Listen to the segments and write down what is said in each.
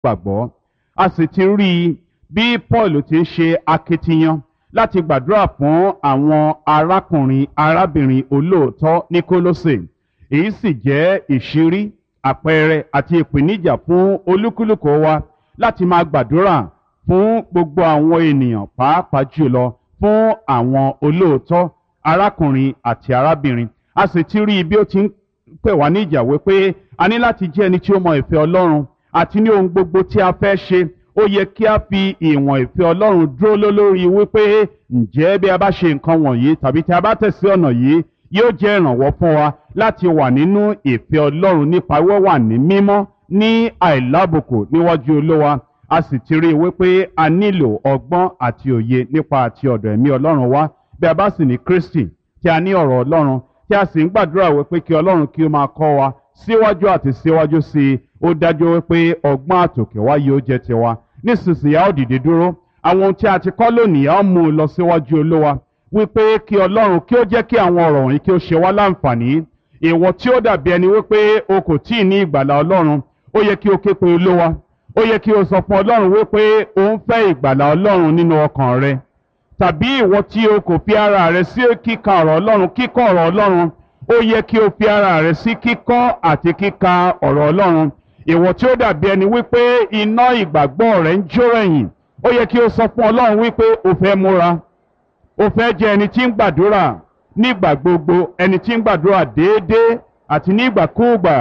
gbàgbọ́ a sì ti rí i bí paul ti ń ṣe akitiyan láti gbàdúrà fún àwọn arákùnrin arábìnrin olóòótọ́ ní kólósè èyí sì jẹ́ ìṣírí àpẹẹrẹ àti ìpèníjà fún olúkúlùkù wa láti máa gbàdúrà fún gbogbo àwọn ènìyàn pàápàá jùlọ fún àwọn olóòótọ́ arákùnrin àti arábìnrin a sì ti rí i bí ó ti ń pè wá ní ìjà wípé a ní láti jẹ́ ẹni tí ó mọ ìfẹ́ ọlọ́run àti ní ohun gbogbo tí a fẹ́ ṣe ó yẹ kí a fi ìwọ̀n ìfẹ́ ọlọ́run dúró lórí wípé ǹjẹ́ bí a bá ṣe nǹkan wọ̀nyí tàbí tí a bá tẹ̀sí ọ̀nà yìí yóò jẹ́ ìrànwọ́ fún wa láti wà nínú ìfẹ́ ọlọ́run nípa wíwà ní mímọ́ ní àìlábùkù níwájú olówa a sì ti rí i wípé a nílò ọgbọ́n àti òye nípa àti ọ̀dọ̀ ẹ̀mí ọlọ́run wá bí a bá sì ní kristi tí a ní ọ̀rọ̀ ọlọ́run tí a sì ń gbàdúrà wípé kí ọlọ́run kí ó máa kọ́ wa síwájú àti síwájú sí i ó dájú wípé ọgbọ́n àtòkè wá yóò jẹ́ tiwa nísinsìnyí a ó dìde dúró àwọn ohun tí a ti kọ́ lónìí a ó mú un lọ síwájú olówa wípé kí ọlọ́run kí ó jẹ́ kí àwọn ọ̀rọ̀ wọ̀nyí kí ó ṣe wá láǹfààní ìwọ tí ó dàbí ẹni wípé o kò tíì ní ìgbàlà ọlọ́run ó yẹ kí o ké pe olówa ó yẹ kí o sọ fún ọlọ́run wípé o ń fẹ́ ìgbàlà ọlọ́run nínú ọkàn rẹ tàbí ìwọ tí o kò fi ara rẹ sí kíka ọ̀rọ̀ ọlọ́run kíkọ́ ọ̀rọ̀ ọlọ́run ó yẹ kí o fi ara rẹ sí kíkọ́ àti kíka ọ̀rọ̀ ọlọ́run ìwọ tí ó dàbí ẹni wípé iná ìgbàgbọ́ rẹ ń jó ẹ̀yìn ó yẹ kí o sọ fún ọlọ́run wípé o fẹ́ múra o fẹ́ jẹ́ ẹni tí ń gbàdúrà nígbà gbogbo ẹni tí ń gbàdúrà déédéé àti nígbàkúùgbà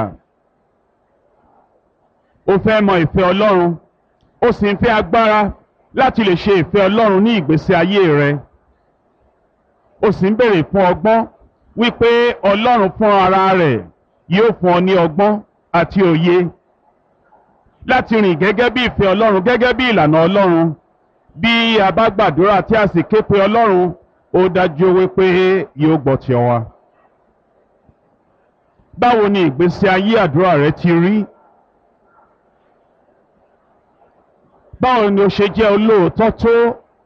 o fẹ́ mọ ìfẹ́ ọlọ́run o sì ń fẹ́ agbára láti lè ṣe ìfẹ́ ọlọ́run ní ìgbésí ayé rẹ o sì ń béèrè fún ọgbọ́n wípé ọlọ́run fún ara rẹ̀ yóò fún ọ ní ọgbọ́n àti òye láti rìn gẹ́gẹ́ bí ìfẹ́ ọlọ́run gẹ́gẹ́ bí ìlànà ọlọ́run bí a bá gbàdúrà tí a sì ké pe ọlọ́run ó dájú wípé yóò gbọ́ ti wa. báwo ni ìgbésí ayé àdúrà rẹ ti rí? báwo ni o ṣe jẹ́ olóòótọ́ tó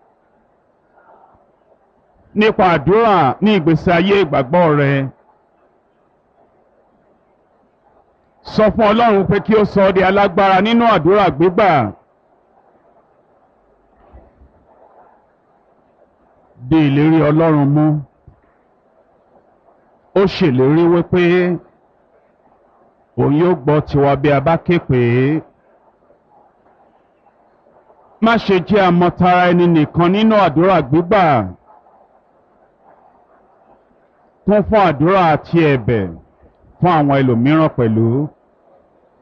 nípa àdúrà ní ìgbésí ayé ìgbàgbọ́ rẹ? sọ fún ọlọ́run pé kí ó sọ ọ́ di alágbára nínú àdúrà gbígbà. di ìlérí ọlọ́run mú ó ṣèlérí wípé òun yóò gbọ́ tiwa bí a bá ké pè é má ṣe jẹ́ àmọ̀tara ẹni nìkan nínú àdúrà gbígbà kún fún àdúrà àti ẹ̀bẹ̀ fún àwọn ẹlòmíràn pẹ̀lú.